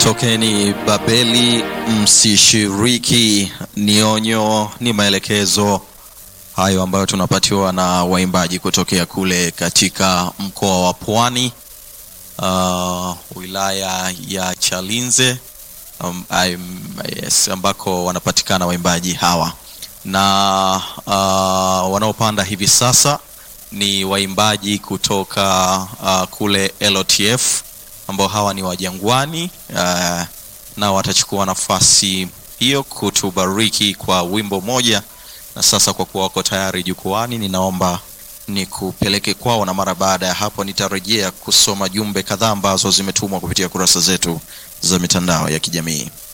Tokeni Babeli, msishiriki. Ni onyo, ni maelekezo hayo ambayo tunapatiwa na waimbaji kutokea kule katika mkoa wa Pwani, uh, wilaya ya Chalinze um, I'm, yes, ambako wanapatikana waimbaji hawa na uh, wanaopanda hivi sasa ni waimbaji kutoka uh, kule LOTF ambao hawa ni wajangwani uh, na watachukua nafasi hiyo kutubariki kwa wimbo moja. Na sasa kwa kuwa wako tayari jukwani, ninaomba nikupeleke kwao, na mara baada ya hapo nitarejea kusoma jumbe kadhaa ambazo zimetumwa kupitia kurasa zetu za mitandao ya kijamii.